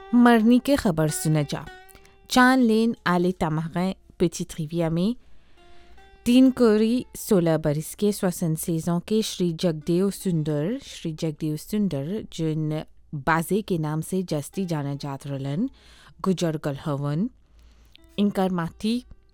मरनी की खबर सुना जा चांद लेन आले तमगें पेचित रिविया में तीन कोरी सोलह बरस के स्वसन सेजों के श्री जगदेव सुंदर श्री जगदेव सुंदर जिन बाजे के नाम से जस्ती जाना जात रलन गुजर गल हवन इनकर माथी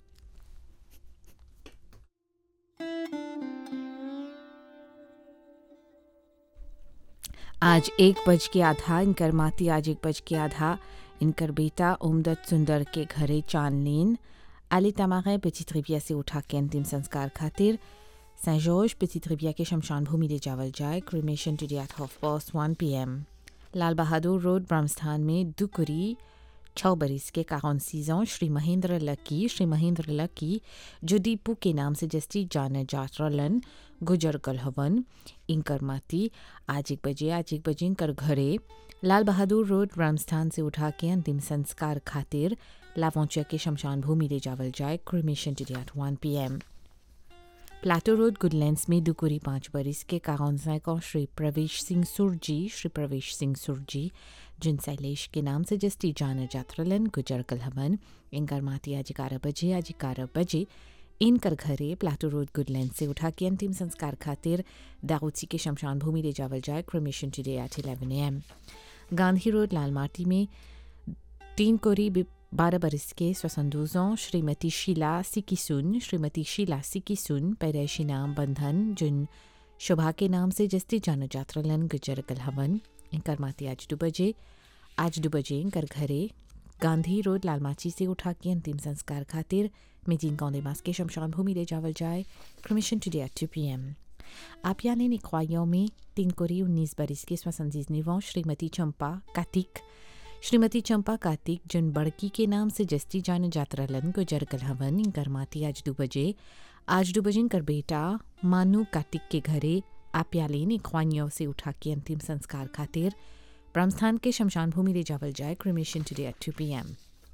आज एक बज के आधा इनकर माती आज एक बज के आधा इनकर बेटा उमदत सुंदर के घरे चांदलीन आली तमागे पेचित रिविया से उठा के अंतिम संस्कार खातिर सेंट जॉर्ज पेचित रिविया के शमशान भूमि ले जावल जाए cremation today at half past one P M Lal Bahadur road Brahmasthan में दुकुरी छः बरिस के काउन सीजों श्री महेंद्र लकी श्री महेंद्र लकी जो दीपू के नाम से जस्ती जाने जातरलन गुजर गल हवन इनकर माती आज एक बजे आज एक बजे इनकर घरे लाल बहादुर रोड रामस्थान से उठा के अंतिम संस्कार खातिर लावोंचिया के शमशान भूमि ले जावल जाए cremation today at one P M plateau road Goodlands में दुकुरी पाँच बरिस के काउन को श्री प्रवेश सिंह सुरजी श्री प्रवेश सिंह सुरजी जिन शैलेश के नाम से जस्ती जान जात्रलन गुजर कल हवन इनकर माती आज ग्यारह बजे आज ग्यारह बजे इनकर घरे प्लाटो रोड गुडलैंड से उठा के अंतिम संस्कार खातिर दाऊदसी के शमशान भूमि ले जावल जाए cremation today at eleven A M Gandhi road Lal Mati में तीन कोरी बारह बरस के स्वसंदूजों श्रीमती शीला सिकिसुन श्रीमती शीला सिकिसुन पैदाइशी नाम बंधन जिन शोभा के नाम से जस्ती जान जात्रलन गुजर कल हवन इनकर माती आज दो बजे आज दो बजे इनकर घरे गांधी रोड लालमाची से उठा के अंतिम संस्कार खातिर मिजिन कौंदेमास के शमशान भूमि ले जावल जाए cremation today at two P M आपियाने निख्वाइयों में तीन कोरी उन्नीस बरिस के स्वसंजीज निवों श्रीमती चंपा कार्तिक श्रीमती चंपा कार्तिक जिन बड़की के नाम से जस्ती जान जातरलन गुजर कल हवन इनकर माती आज दो बजे आज दो बजे इनकर बेटा मानू कार्तिक के घरे आप्यालीन इख्वानियों से उठा के अंतिम संस्कार खातिर ब्रह्मस्थान के शमशान भूमि ले जावल जाए cremation today at two P M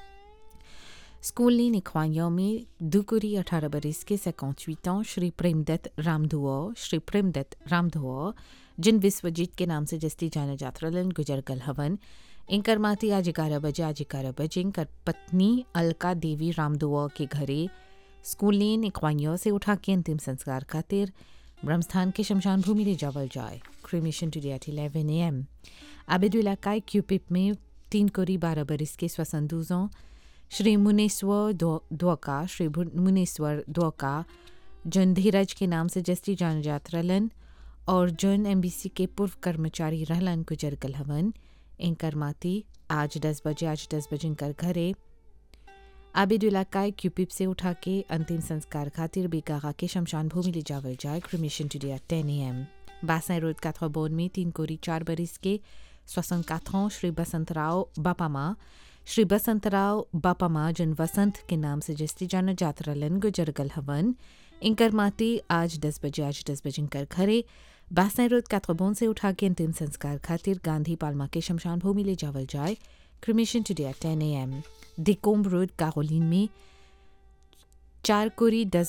school lane इख्वानियों में दुकुरी अठारह बरिस के सैकौचवीतों श्री प्रेमदत्त रामधुआ श्री प्रेमदत्त रामधुआ जिन विश्वजीत के नाम से जस्ती जाने जात्रलन गुजर कल हवन इनकर माती आज ग्यारह बजे आज ग्यारह बजे इनकर पत्नी अलका देवी रामदुआ के घरे स्कूल लीन इख्वानियों से उठा के अंतिम संस्कार खातिर ब्रह्मस्थान के शमशान भूमि ले जावल जाए cremation today at eleven A M आबिद इलाकाई क्यूपिप में तीन कोरी बारह बरिस के स्वसंदूजों श्री मुनेश्वर द्वका श्री मुनेश्वर द्वका जन धीरज के नाम से जस्ती जान जात्रलन और जन एमबीसी के पूर्व कर्मचारी रहलन गुजर कल हवन इनकर माती आज दस बजे आज दस बजे इनकर घरे आबिद इलाकाई क्यूपिप से उठा के अंतिम संस्कार खातिर बेकागा के शमशान भूमि ले जावल जाए cremation today at ten A M बासाई road काथवाबोन में तीन कोरी चार बरिस के स्वसन काथों श्री बसंत राव बापामा श्री बसंत राव बापामा जिन वसंत के नाम से जस्ती जाना जातरलन गुजरगल हवन इनकर माती आज दस बजे आज दस बजे इनकर घरे बासाई रोड काथवाबोन से उठा के अंतिम संस्कार खातिर गांधी पालमा के शमशान भूमि ले जावल जाए cremation today at ten A M दिकोम्ब रोड कारोलिन में चार कोरी दस